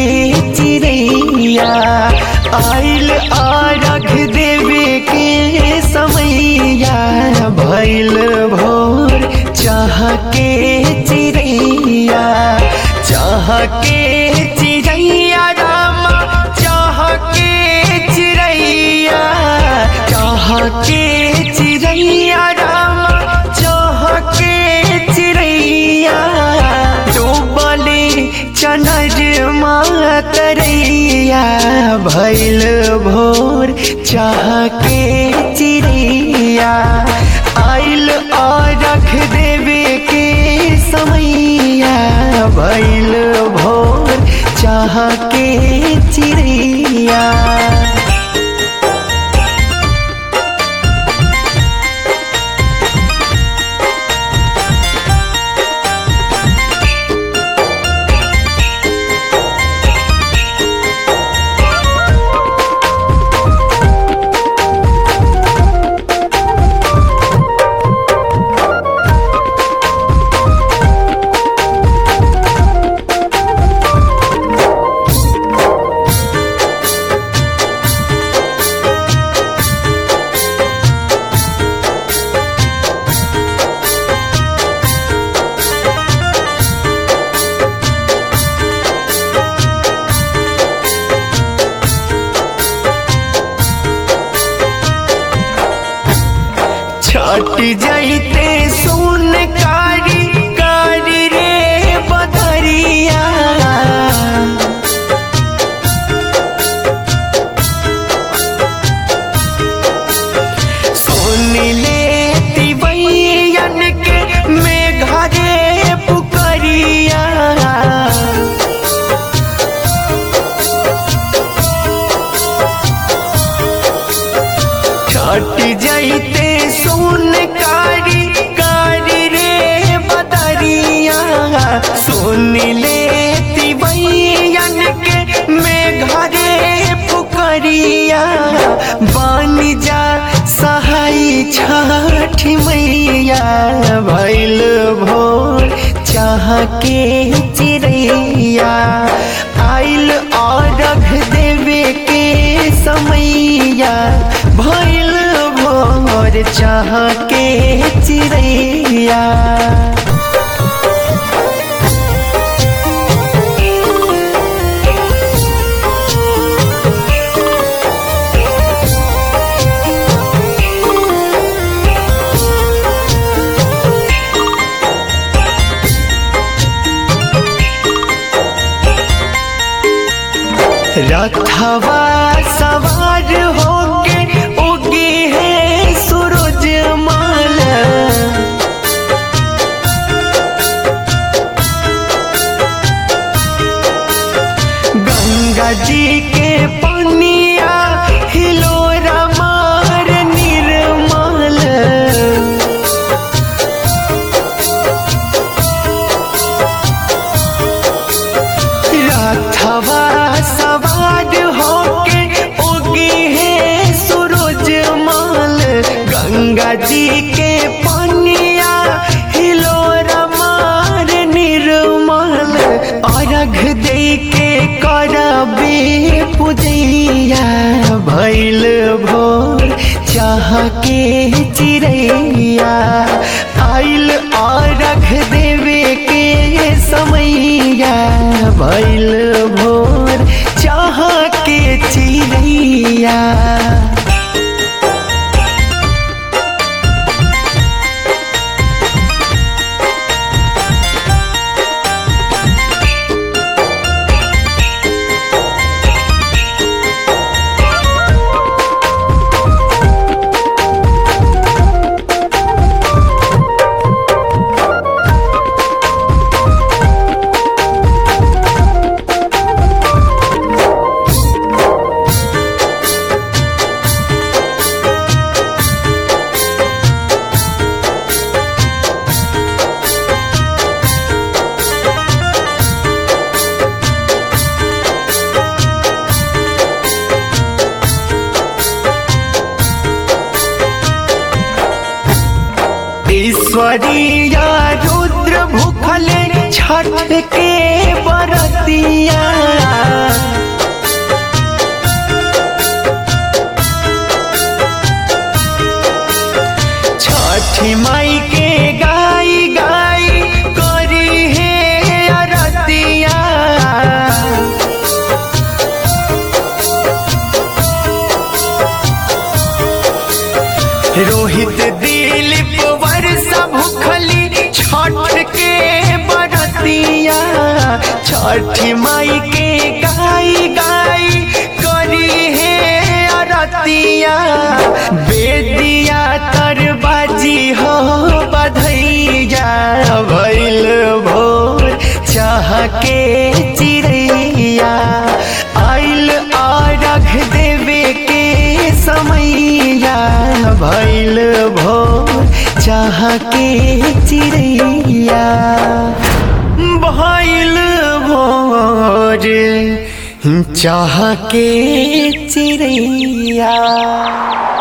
चिड़ैया आइल आरघ देवे के समैया भैल भोर चाह के चिड़ैया चाह के चिड़ैया रामा चाह के चिड़ैया चाह के चिड़ैया रामा चाह के चिड़ैया डूबले चनर मातरैया भैल भोर चाह के चिड़ैया आइल और रख देवे के समैया भैल भोर चाह के चिड़ैया छट जाइते सुन कारी कारी रे बदरिया सुन ले तिवैयन के मेघा रे पुकरिया छट जाइते सुन कारी कारी रे बदरिया सुन ले तिवैयन के मेघा रे पुकरिया बन जा सहाय छठ मैया भैल भोर चाह के चिड़ैया आइल और रख देवे के समैया भैल भोर चाह के चिड़ैया रथवा सवार होके उगे है सूरज माल गंगा जी के पनिया हिलोरा मार निर्मल रथवा सवार होके उगी है सूरज माल गंगा जी के पनिया हिलोरा मार निर्मल अर्घ दे के करबे पूजैया भैल भोर चाह के चिड़ैया आइल अर्घ देवे के समैया भैल भोर चाह के चिड़ैया ईश्वरीया रुद्र भूखले छठ के बरतिया छठी माई के गाई गाई करी है अरतिया बेदिया तर बाजी हो बधैया भैल भोर चाह के चिड़ैया आइल अरघ देवे के समैया भैल भोर चाह के चिड़ैया भैल भोर चाह के चिड़ैया